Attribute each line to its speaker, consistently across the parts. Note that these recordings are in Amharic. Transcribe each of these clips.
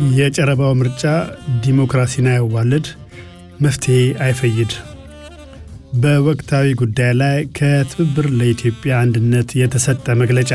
Speaker 1: የጨረባው ምርጫ ዲሞክራሲን አያዋልድ፣ መፍትሄ አይፈይድ። በወቅታዊ ጉዳይ ላይ ከትብብር ለኢትዮጵያ አንድነት የተሰጠ መግለጫ።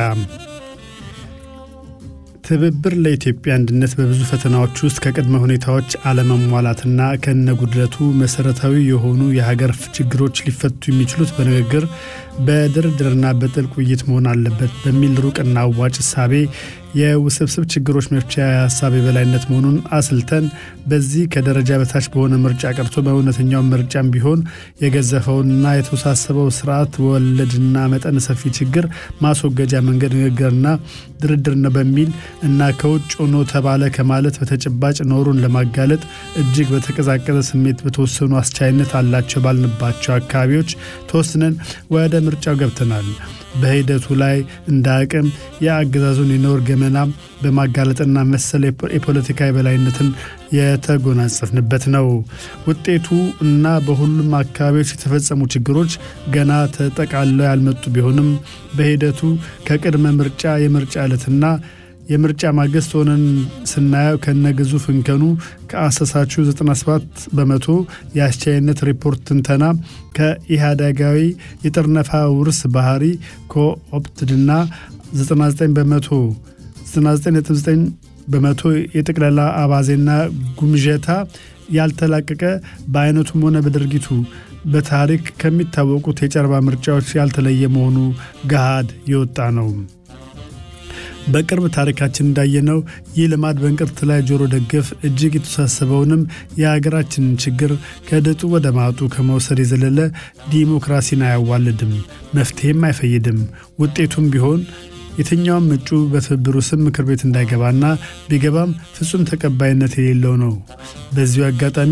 Speaker 1: ትብብር ለኢትዮጵያ አንድነት በብዙ ፈተናዎች ውስጥ ከቅድመ ሁኔታዎች አለመሟላትና ከነጉድለቱ መሰረታዊ የሆኑ የሀገር ችግሮች ሊፈቱ የሚችሉት በንግግር በድርድርና በጥልቅ ውይይት መሆን አለበት በሚል ሩቅና አዋጭ እሳቤ የውስብስብ ችግሮች መፍቻ የሀሳብ የበላይነት መሆኑን አስልተን በዚህ ከደረጃ በታች በሆነ ምርጫ ቀርቶ በእውነተኛው ምርጫም ቢሆን የገዘፈውንና የተወሳሰበው ስርዓት ወለድና መጠን ሰፊ ችግር ማስወገጃ መንገድ ንግግርና ድርድር ነው በሚል እና ከውጭ ሆኖ ተባለ ከማለት በተጨባጭ ኖሩን ለማጋለጥ እጅግ በተቀዛቀዘ ስሜት በተወሰኑ አስቻይነት አላቸው ባልንባቸው አካባቢዎች ተወስነን ወደ ምርጫው ገብተናል። በሂደቱ ላይ እንደ አቅም የአገዛዙን የኖር ገመና በማጋለጥና መሰል የፖለቲካ የበላይነትን የተጎናጸፍንበት ነው። ውጤቱ እና በሁሉም አካባቢዎች የተፈጸሙ ችግሮች ገና ተጠቃለው ያልመጡ ቢሆንም በሂደቱ ከቅድመ ምርጫ የምርጫ ዕለትና የምርጫ ማግስት ሆነን ስናየው ከነግዙፍ እንከኑ ከአሰሳቹ 97 በመቶ የአስቻይነት ሪፖርት ትንተና ከኢህአዳጋዊ የጥርነፋ ውርስ ባህሪ ኮኦፕትድና 99 በመቶ 99.9 በመቶ የጠቅላላ አባዜና ጉምዠታ ያልተላቀቀ በአይነቱም ሆነ በድርጊቱ በታሪክ ከሚታወቁት የጨረባ ምርጫዎች ያልተለየ መሆኑ ገሃድ የወጣ ነው። በቅርብ ታሪካችን እንዳየነው ይህ ልማድ በእንቅርት ላይ ጆሮ ደግፍ እጅግ የተወሳሰበውንም የሀገራችንን ችግር ከድጡ ወደ ማጡ ከመውሰድ የዘለለ ዲሞክራሲን አያዋልድም፣ መፍትሄም አይፈይድም። ውጤቱም ቢሆን የትኛውም እጩ በትብብሩ ስም ምክር ቤት እንዳይገባና ቢገባም ፍጹም ተቀባይነት የሌለው ነው። በዚሁ አጋጣሚ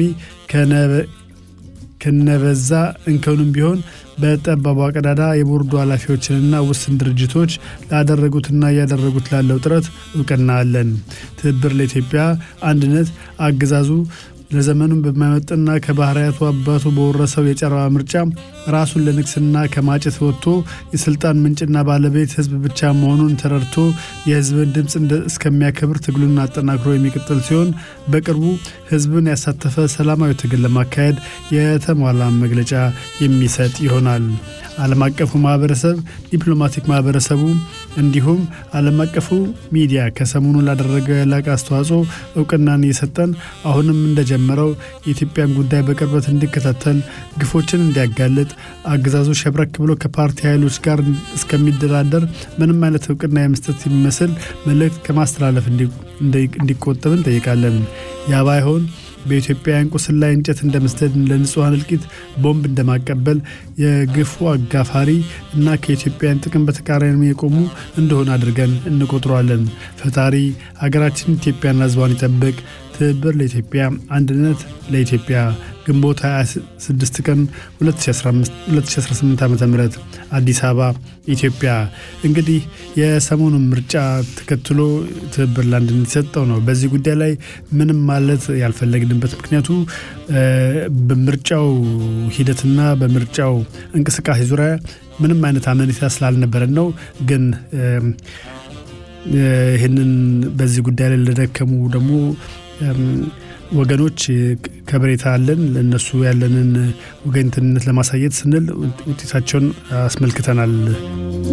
Speaker 1: ከነበዛ እንከኑም ቢሆን በጠባቧ ቀዳዳ የቦርዱ ኃላፊዎችንና ውስን ድርጅቶች ላደረጉትና እያደረጉት ላለው ጥረት እውቅና አለን። ትብብር ለኢትዮጵያ አንድነት አገዛዙ ለዘመኑም በማይመጥና ከባህርያቱ አባቱ በወረሰው የጨረባ ምርጫ ራሱን ለንግስና ከማጨት ወጥቶ የስልጣን ምንጭና ባለቤት ህዝብ ብቻ መሆኑን ተረድቶ የህዝብን ድምፅ እስከሚያከብር ትግሉን አጠናክሮ የሚቀጥል ሲሆን በቅርቡ ህዝብን ያሳተፈ ሰላማዊ ትግል ለማካሄድ የተሟላ መግለጫ የሚሰጥ ይሆናል። ዓለም አቀፉ ማህበረሰብ፣ ዲፕሎማቲክ ማህበረሰቡ እንዲሁም ዓለም አቀፉ ሚዲያ ከሰሞኑ ላደረገው የላቀ አስተዋጽኦ እውቅናን እየሰጠን አሁንም እንደጀመረው የኢትዮጵያን ጉዳይ በቅርበት እንዲከታተል፣ ግፎችን እንዲያጋልጥ፣ አገዛዙ ሸብረክ ብሎ ከፓርቲ ኃይሎች ጋር እስከሚደራደር ምንም አይነት እውቅና የመስጠት የሚመስል መልእክት ከማስተላለፍ እንዲቆጠብ እንጠይቃለን። ያ ባይሆን በኢትዮጵያውያን ቁስል ላይ እንጨት እንደ መስደድ ለንጹሐን እልቂት ቦምብ እንደማቀበል የግፉ አጋፋሪ እና ከኢትዮጵያውያን ጥቅም በተቃራኒ የቆሙ እንደሆነ አድርገን እንቆጥረዋለን። ፈጣሪ ሀገራችን ኢትዮጵያና ሕዝቧን ይጠብቅ። ትብብር ለኢትዮጵያ አንድነት ለኢትዮጵያ ግንቦት 26 ቀን 2018 ዓ ም አዲስ አበባ ኢትዮጵያ። እንግዲህ የሰሞኑን ምርጫ ተከትሎ ትብብር ለአንድነት የሰጠው ነው። በዚህ ጉዳይ ላይ ምንም ማለት ያልፈለግንበት ምክንያቱ በምርጫው ሂደትና በምርጫው እንቅስቃሴ ዙሪያ ምንም አይነት አመኔታ ስላልነበረን ነው ግን ይህንን በዚህ ጉዳይ ላይ ለደከሙ ደግሞ ወገኖች ከበሬታ አለን። ለእነሱ ያለንን ወገንተኝነት ለማሳየት ስንል ውጤታቸውን አስመልክተናል።